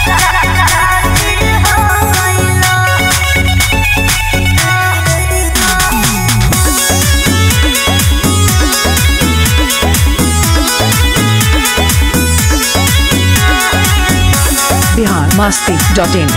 Bihar Masti dot in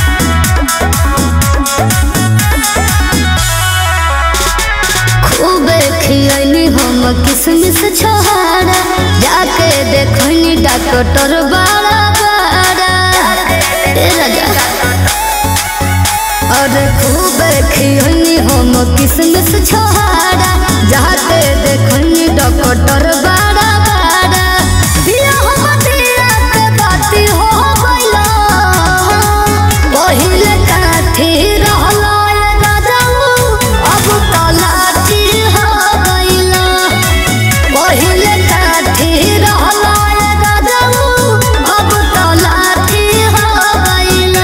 खूबे खियनी हम किसमिस छोहारा जाके देखनी डॉक्टर बड़ा बड़ा ए राजा और खूबे खियनी हम किसमिस छोहारा जाके देखनी डॉक्टर बड़ा बड़ा बियाह मदिरा के बाती हो गइला पहिले काठी रहला ए राजाऊ अब तलाटी हो गइला पहिले काठी रहला ए राजाऊ अब तलाटी हो गइला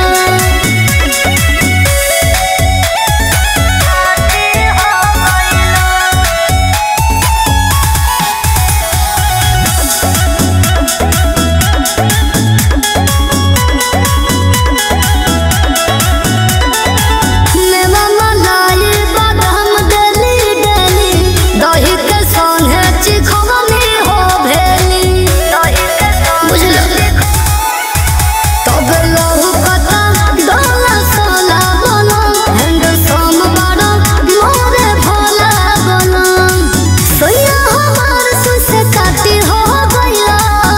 मेवा मलाई बादाम देली देली दही के संगे चिखवनी हो भेली बुझलो तब लहू कता डोला सोला बना हैंड सम बड़ा मोरे भोला बना सोया हमार सुसे काटी हो गइला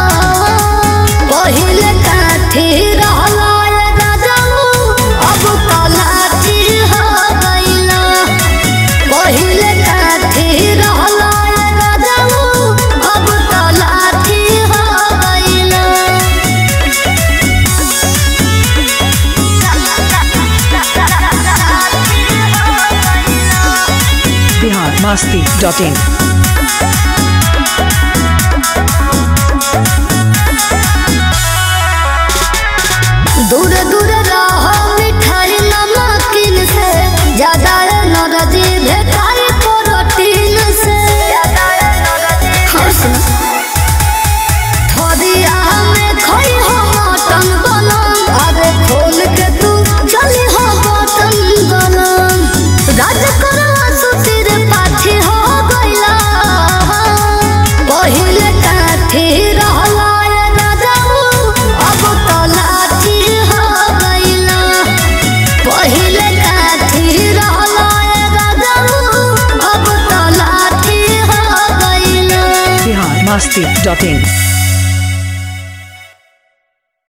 पहिले काठी रहला ए राजाऊ अब तलाटी हो गइला पहिले काठी रहला ए राजाऊ अब तलाटी हो गइला बिहार मस्ती डॉट इन दूर दूर रहो मिठाई नमकीन से ज्यादा नरजी भेटाई प्रोटीन से और सुनो थोड़िया में खोई हो मटन बनम अरे खोल के तू चली हो बटन बनम राज करवा सुतिर पाठी हो गइला पहिले काठी रहला ए राजाऊ अब तलाठी हो गइला पहिले काठी रहला ए राजाऊ अब तलाठी हो गइला बिहार मस्ती डॉट इन